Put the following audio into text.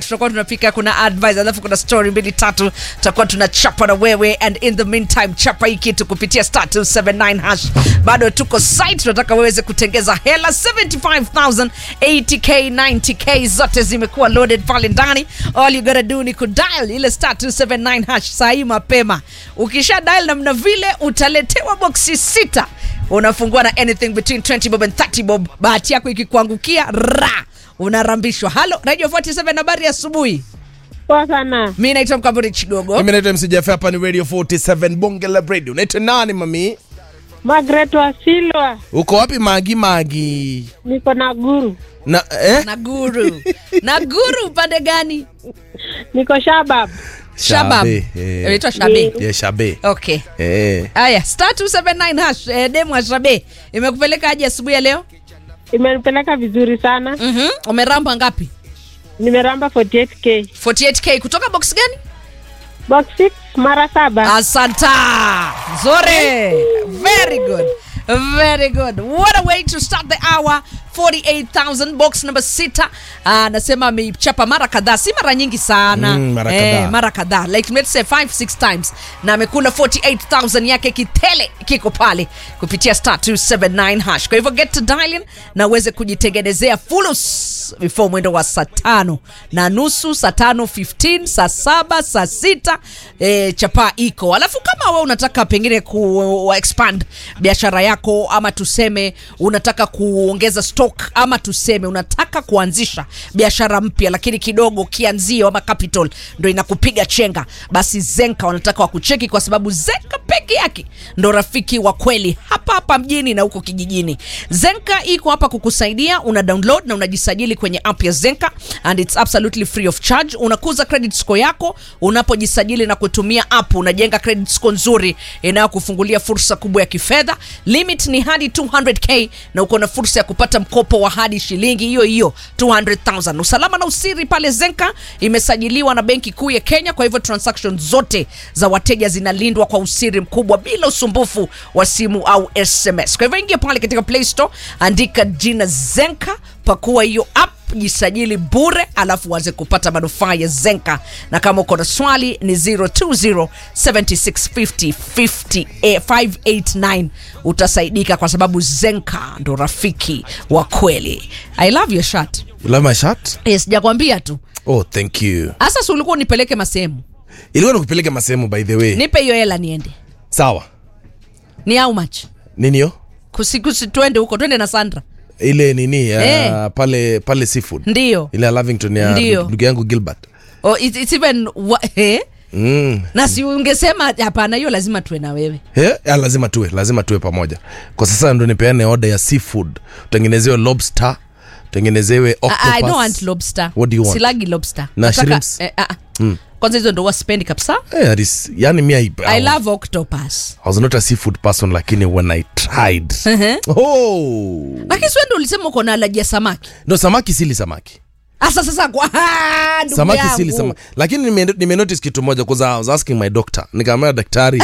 tutakuwa tunapika kuna advice alafu kuna story mbili tatu tutakuwa tunachapa na wewe and in the meantime chapa hii kitu kupitia star 279 hash bado tuko site tunataka weweze kutengeza hela 75000 80k 90k zote zimekuwa loaded pale ndani all you gotta do ni kudial ile star 279 hash saa hii mapema ukisha dial namna vile utaletewa boksi sita unafungua na anything between 20 bob and 30 bob bahati yako ikikuangukia ra unarambishwa halo radio 47 habari ya asubuhi Poa sana. mi naitwa mkamburi chigogo mimi naitwa mc Jaffe, hapa ni radio 47 bonge la radio unaitwa nani mami Margaret Wasilwa, uko wapi magi magi niko na guru, na eh? na guru na guru upande gani niko Shabab. shabab Shabe, eh. inaitwa shabe yeah, shabe okay eh. haya star 279 hash eh, demu wa shabe imekupeleka aje asubuhi ya leo Imenipeleka vizuri sana, mm-hmm. umeramba ngapi nimeramba 48k 48k kutoka box gani box 6 mara saba. asanta zore very good very good what a way to start the hour 48000 box number sita anasema ameichapa mara kadhaa si mara nyingi sana Mm, mara kadhaa. mara kadhaa like let's say 5 6 times na amekula 48000 yake kitele kiko pale kupitia star 279 hash kwa hivyo get to dialing na uweze kujitengenezea fulus before mwendo wa saa tano na nusu saa tano 15 saa saba saa sita e, chapaa iko alafu kama we unataka pengine ku expand biashara yako ama tuseme unataka kuongeza stock ama tuseme unataka kuanzisha biashara mpya lakini kidogo kianzio ama capital ndo inakupiga chenga basi zenka wanataka wakucheki kwa sababu zenka peke yake ndo rafiki wa kweli hapa hapa mjini na huko kijijini zenka iko hapa kukusaidia una download na unajisajili kwenye app ya zenka and it's absolutely free of charge unakuza credit score yako unapojisajili na kutumia app unajenga credit score nzuri inayokufungulia fursa kubwa ya kifedha limit ni hadi 200k na uko na fursa ya kupata mkopo wa hadi shilingi hiyo hiyo 200000 usalama na usiri pale zenka imesajiliwa na benki kuu ya kenya kwa hivyo transaction zote za wateja zinalindwa kwa usiri mkubwa bila usumbufu wa simu au sms kwa hivyo ingia pale katika play store andika jina zenka pakua hiyo app jisajili bure alafu uanze kupata manufaa ya zenka na kama uko na swali ni 020 7650 50 eh, 589 utasaidika kwa sababu zenka ndo rafiki wa kweli i love your shirt you love my shirt yes sijakwambia tu oh thank you hasa si ulikuwa unipeleke masehemu ilikuwa nikupeleka masehemu by the way nipe hiyo hela niende sawa ni how much nini hiyo kusikusi twende huko twende na sandra ile nini uh, Eh. pale pale seafood ndiyo ile ya lavington ya Ndio. ndugu yangu gilbert oh, it's, it's even wa, eh? mm. na si ungesema hapana hiyo lazima tuwe na wewe Eh, ya, lazima tuwe lazima tuwe pamoja kwa sasa ndo nipeane oda ya seafood utengenezewe lobster utengenezewe I, I don't octopus. want lobster What do you want? silagi lobster Na Nataka- shrimps? eh, ah, kwanza hizo ndo wasipendi kabisa Eh, that is- yani mi I, i love octopus I was not a seafood person lakini when i tried oh. lakini siwendo ulisema uko na alaji ya samaki no samaki sili samaki asa sasa kwa Ah, ndugu samaki yangu. sili samaki lakini nime, nime notice kitu moja kwanza i was asking my doctor nikaambia daktari